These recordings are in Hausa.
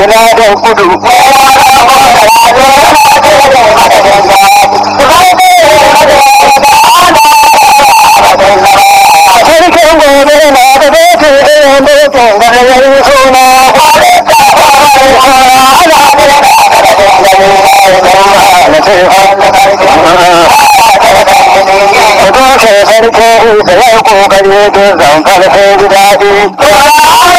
ina da kudu sarkin gobe na da doke irin dokin gargarin suna Doke sarki da ya kokari don zamfar sai ji daɗi.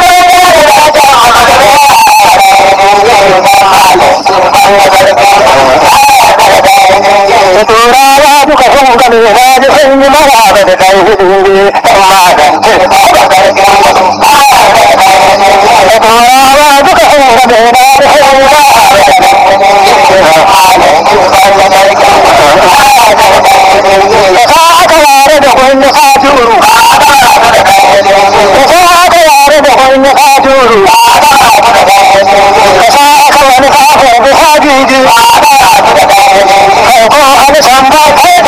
Turawa duka sun gani na ji sun yi mara da da kai hidin amma da Turawa duka sun gani na ji sun yi mara da ka aka yare da wani faturu da ka aka yare da wani faturu da ka aka wani faturu da hajiji ko wani samba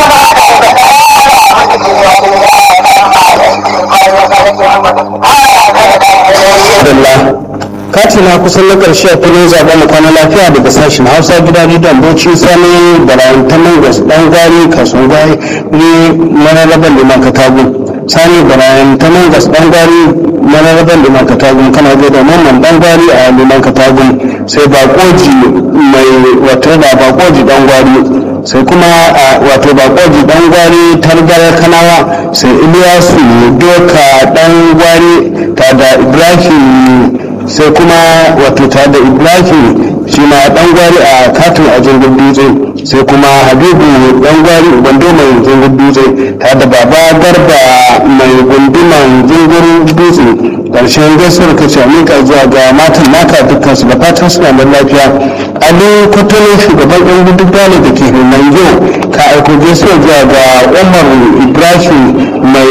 Alhamdulillah. Kati na kusan na ƙarshe a filin zaɓen mu kwana lafiya daga sashen Hausa gida Rediyon Bauchi Sani da Rayan Taman Gas ɗan gari kasuwan gari ne mararraban liman katagu. Sani da Rayan Taman Gas ɗan gari mararraban liman katagu kana zai da mamman ɗan gari a liman katagu sai baƙoji mai wato da baƙoji ɗan gwari sai kuma a wato baƙoji ɗan gwari targar kanawa sai Iliyasu doka ɗan gwari ta da Ibrahim sai kuma wato ta da ibrahim shi ma dan gwari a katin a jirgin dutse sai kuma habibu dan gwari gwando mai jirgin dutse ta da baba garba mai gunduman jirgin dutse karshen gaisuwar ka ce amika zuwa ga matan naka dukkan su da fatan suna da lafiya ali kwatano shugaban yan gudun dale da ke manjo ka aiko gaisuwar zuwa ga umar ibrahim mai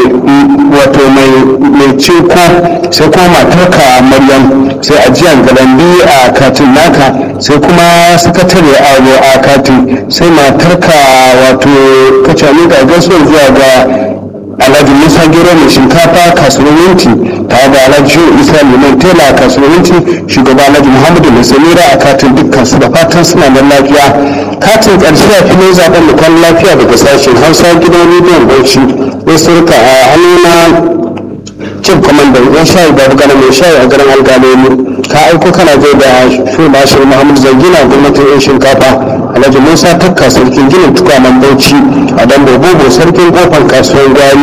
wato mai ceko sai kuma matarka maryam sai ajiyar galambi a katin naka sai kuma sakatare aro a katin sai matarka wato kacani ga gaisuwar zuwa ga alhaji musa gero mai shinkafa kasuwanci tare da alhaji isa liman tela kasuwanci shugaba alhaji muhammadu mai samira a katin dukkan su da fatan suna da lafiya katin karshe a filin zaben da kwan lafiya daga sashen hausa gidan rediyon bauchi ya surka a hannuna cin kwamandan yan shayi babu gana mai shayi a garin algalemu ka aiko kana zai da shugaba shi muhammad zangina gwamnatin yan shinkafa alhaji musa takka sarkin ginin tukwanen bauchi a dan bobo sarkin kofar kasuwar gwari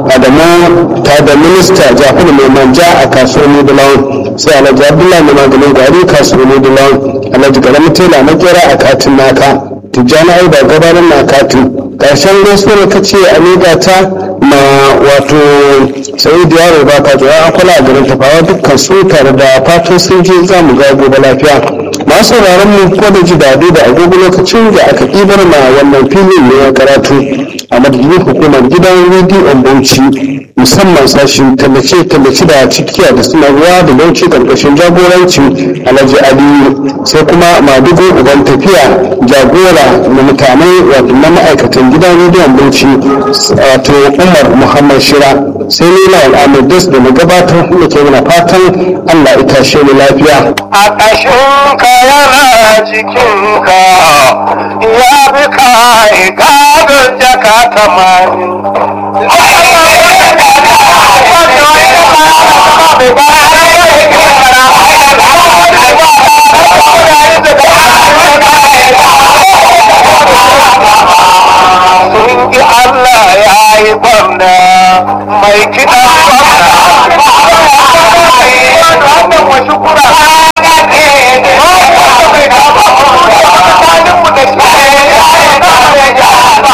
adamu ta da minista jafaru mai manja a kasuwar nudulawan sai alhaji abdullahi mai maganin gwari kasuwar nudulawan alhaji garamu tela na kera a katin naka tijjani ai ba gabanin na katin ƙarshen gaisuwar ka ce a miƙa ta ma wato sai da yaro ba ka zuwa an kula a garin tafawa dukkan su tare da fatan sun je za mu ga gobe lafiya masu sauraron mu ko da ji dadi da agogo lokacin da aka ɗibar ma wannan filin ne ya karatu a madadin hukumar gidan rediyon bauchi musamman sashin tallace-tallace da cikiya da sanarwa da bauchi karkashin jagoranci alhaji aliyu sai kuma madugo uban tafiya jagora na mutane wato na ma'aikatan gidan rediyon bauchi wato umar muhammad shira sai ni na al'amur das da na gabatar da ke mana fatan allah ita shi ni lafiya a ƙashinka yana jikinka ya fi kai gadon jaka tamanin sun ki Allah ya yi gwamna mai kiɗan gwamna